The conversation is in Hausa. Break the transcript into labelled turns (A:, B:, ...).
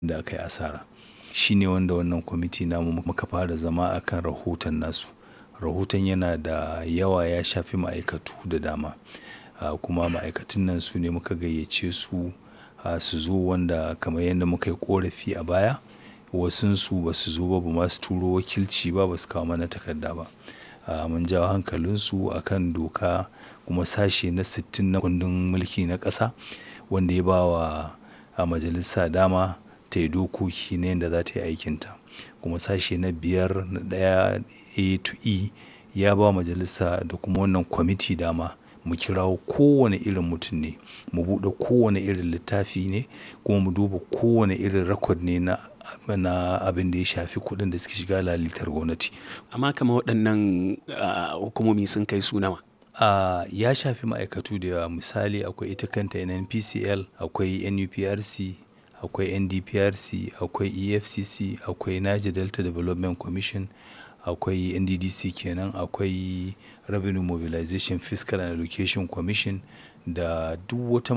A: da aka yi asara. Shi ne wanda wannan kwamiti namu muka fara zama a kan rahoton nasu. Rahoton yana da yawa ya shafi ma'aikatu da dama. Kuma ma'aikatun nan su ne muka gayyace su su zo wanda kamar yadda muka yi ƙorafi a baya. Wasunsu ba su zo ba, ba ma su turo wakilci ba, ba su kawo mana takarda ba. Mun jawo hankalinsu a kan doka kuma sashe na sittin na kundin mulki na ƙasa wanda ya ba wa majalisa dama ta yi dokoki na yadda za ta yi aikinta. Kuma sashe na biyar na ɗaya A to E ya ba majalisa da kuma wannan kwamiti dama mu kirawo kowane irin mutum ne, mu buɗe kowane irin littafi ne kuma mu duba kowane irin record ne na, na abin da ya shafi kuɗin da suke shiga lalitar gwamnati.
B: Amma kamar waɗannan hukumomi sun kai su nawa?
A: Ya shafi ma'aikatu da yawa. Misali akwai ita kanta NNPCL, akwai NUPRC, akwai NDPRC, akwai EFCC, akwai Niger Delta Development Commission, akwai NDDC kenan, akwai Revenue Mobilization Fiscal and Allocation Commission da duk wata.